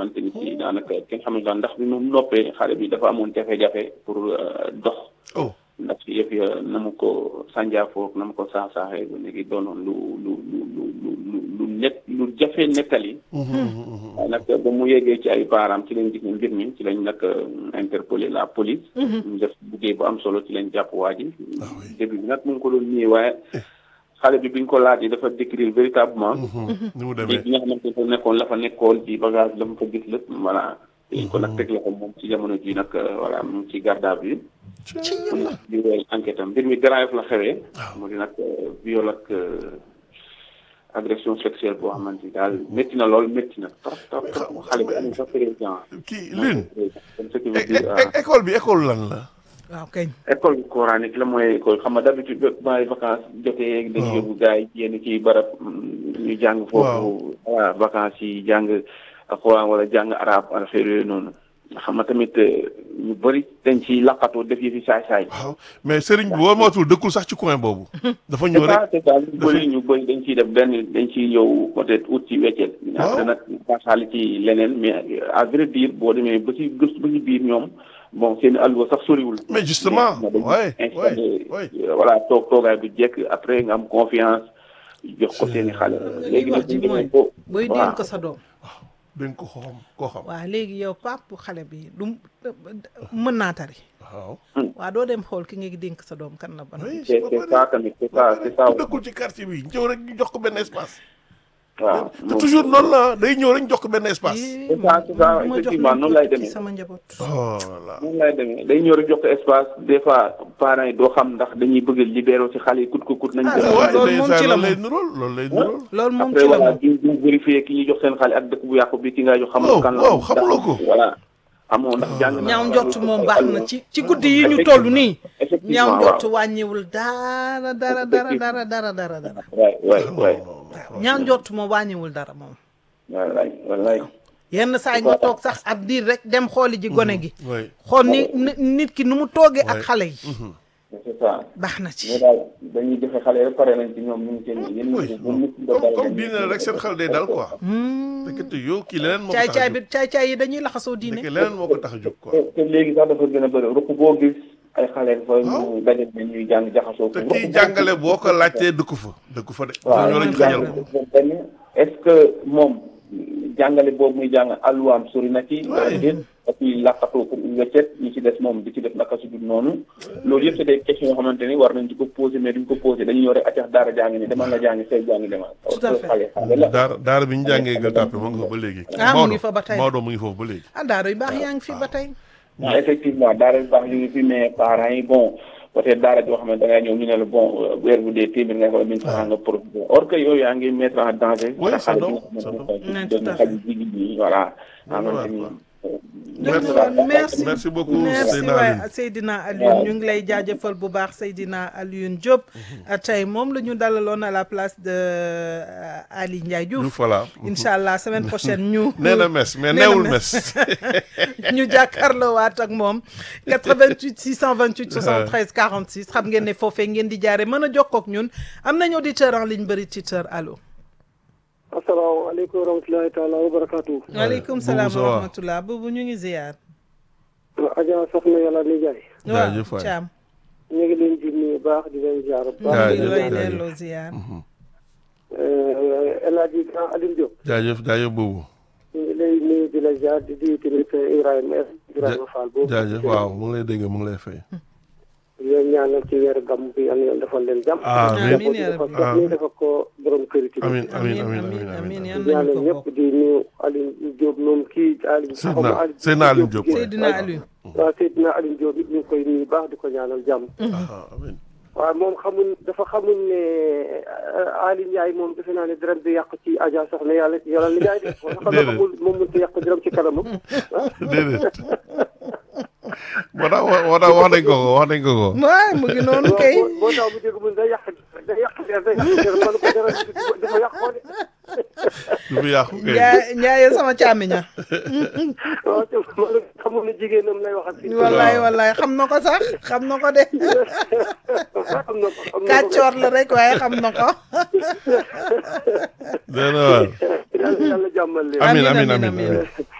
xamante ni si daanaka kenn xamul daal ndax bi mu noppee xale bi dafa amoon jafe-jafe pour dox. oh ndax yëf ya na mu ko sànjaafoog na mu ko saax saaxee ba léegi doonoon lu lu lu lu lu lu net lu jafe nettali. waaye nag ba mu yeggee ci ay parents ci lañ gis ne mbir mi ci lañ nag interpellé la police. ñu def liggéey bu am solo ci lañ jàpp waa ji. début bi nag mu ngi ko doon nii waaye. xale bi biñ ko laajee dafa décrire véritablement. ni mu demee bi nga xamante ne nekkoon la fa nekkoon ci bagage la mu fa gis lépp voilà. dañ ko nag teg loxo moom ci jamono ji nag voilà mu ngi ci garde à vue. mun na di wéy enquête am mbir mi Grand Yoff la xewee. mu di nag viol ak agression sexuelle boo xamante ni daal métti na lool métti na trop trop trop xale bi amul sax président. kii lin comme ce qui veut dire école bi école lan la. waaw kañ. école coranique la mooy école xam nga d'habitude ba ay vacances jotee. dañuy yóbbu gars yi yenn ci barab ñu jàng. foofu voilà vacances yi jàng alxuraan wala jàng arab affaire yooyu noonu. xam nga tamit ñu bëri dañ ciy laqatoo def yi fi saay saay. waaw mais Serigne bi boo mootul dëkkul sax ci coin boobu. dafa ñëw rek c'est ça ñu bëri ñu bëri dañ ciy def benn dañ ciy ñëw peut-être ut ci weccet. waaw après nag pasaali ci leneen mais à vrai dire boo demee ba ci gëstu ba ci biir ñoom. bon seen alluwa sax soriwul. mais justement ouais installé voilà toog toogaay bu jekk après nga am confiance jox ko seen i xale. léegi nag ñu demee ko booy dénk ko sa doom. dañ ko xam koo xam. waaw léegi yow pap xale bi du mën naa tari. waaw. waaw doo dem xool ki nga dénk sa doom kan la ban. c'est c'est ça tamit c'est ça c'est ça. ku dëkkul ci quartier bi ñëw rek ñu jox ko benn espace. waaw te toujours noonu la day ñëw rek ñu jox ko benn espace. c'est ça c'est ça effectivement noonu lay demee. sama njaboot. oh là noonu lay demee day ñëw rek jox ko espace des fois parents yi doo xam ndax dañuy bëgg a libéré ci xale yi kut ko kut nañ. Ah, ko waaw loolu moom ci la loolu lay moom. nuróol loolu lay nuróol. loolu moom après ci la voilà moom. di di vérifier ki ñuy jox seen xale ak dëkk bu yàqu bi ki nga jox waaw xamul kan la. waaw xamuloo ko. voilà xamoo ndax jàng na. ñaaw njort moom baax na ci ci guddi yi ñu toll nii. effectivement ñaaw waaw njort wàññiwul dara dara dara dara dara dara dara. waay waay waay. ñaaw njort moom wàññiwul dara moom. wallaay wallaay. yenn saa yi nga toog sax ab diir rek dem xooli ji gone gi. oui xool ni ni- nit ki nu mu toogee ak Ouais. xale yi. c'est ça. baax na mais ci. daal dañuy joxe xale yi pare nañ ci ñoom ñu ngi seen yéen oui ñu ngi comme comme diine la rek seen xel day dal quoi. fekkente yow kii leneen moo ko caay tax a caay jóg bi caay caay yi dañuy laxasoo fekke diine. leneen moo ko tax a jóg quoi. te te léegi sax dafa gën a bëri ruq boo gis ay xale fa ñu daje ne ñuy jàng jaxasoo. te kii jàngale boo ko laajtee dëkku fa dëkku fa de. waaw ñoo lañ xajal ko. benn est-ce que moom jàngale boobu muy jàng alluwaam sori na ci. wala déet ak kuy làqatoo pour une weccet ñi ci des moom di ci def naka su dul noonu. loolu yëpp c'est des questions yoo xamante ni war nañ ci ko poser mais duñ ko poser dañuy ñëw rek accax daara jàngi ni demal nga jàngi say jàngi demal. Tout à fait. xale xale la. daara daara bi ñu jàngee Gueule Tapée mu ngi fa ba léegi. Ah, mu ngi fa ba tey. Maodo mu ngi foofu ba léegi. ah daara yu baax yaa ngi fi ba tey. waaw effectivement daara yu baax yu ngi fi mais parents yi bon peut-être daara joo xam ne da ngay ñëw ñu ne la bon weer bu dee téeméer nga wala mille francs nga profité or que yooyu yaa ngi mettre en danger. Oui, sa ça xale doit, bi nga ça xamante doit. ne Ouais, doon tout à xale jigéen ñi voilà. xamante ni Merci. merci Merci beaucoup, merci Seydina waay Alioune. Seydina Alioune ñu ngi lay jaajëfal bu baax Seydina Alioune Diop. tey moom la ñu dalaloon à la place de euh, Ali Ndiaye Diouf Diouf. voilà. incha allah semaine prochaine ñu. nee na mes mais nee na neewul mes. mes. ñu jàkkaarloo waat ak moom 88 628 73 46 xam ngeen ne foofee ngeen di jaare mën a jokkoo ak ñun am nañu auditeur en ligne bëri titeur allo. asalaamaaleykum wa rahmatulahi taala wa barakaatu. waaleykum Boubou salaam ça wa va? rahmatulah boobu ñu ngi ziar. Adja Soxna Yàlla Nijaay Jaajëf waaw waay. Thiam. ñu ngi leen di nuyu baax di leen ziar bu ñu baax. ngi Jaajëf, lay jaajëf. delloo ziar. El Hadji Grand Alioune Diop jaajëf jaajëf boobu. ñu ngi lay nuyu di la ziar di nuyu tamit Ibrahima Ibrahima Fall boobu. jaajëf waaw mu ngi lay dégg mu ngi lay fay. di leen ñaanal ci weeru gàmm bi yal na yàlla defal leen jàmm. Amiin. Amiin yaa dafa rabbi. ko ñu dafa ko borom kër yi tamit. amiin amiin amiin amiin amiin amiin amiin yal di ñaanal nañu ko ñëpp bokk. di nuyu Alioune Diop moom kii Alioune. Seydina- xaw ma Alioune Seydina Alioune Diop. Seydina Alioune. waaw Seydina Alioune Diop it ñu ngi koy nuyu baax di ko ñaanal jàmm. ah amiin. waaw moom xamul dafa xamul ne Ali Ndiaye moom defe naa ne dërëm bi yàq ci Adja Soxna yàlla yàlla li Ndiaye de. wala xam nga Déedéet. xamul moom mënut a yàq dërëm ci kanamam. déedéet. moo tax moo tax wax nañ ko ko wax nañ ko ko. waaw mu ngi noonu kay. boo boo taw bu dégg mun day yàq day yàq der day yàq der man ko dara dafa yàqoo de. du fi yàqu kay. Ndiaye Ndiaye sama càmmiña. waaw te man xamul ne jigéenam lay waxal fii. wallaay wallaay xam na ko sax xam na ko de. xam na ko xam na ko. kàccoor la rek waaye xam na ko. dana waar. yàlla yàlla jàmmal leen. amiin Amiin, amiin amiin, amiin. amiin.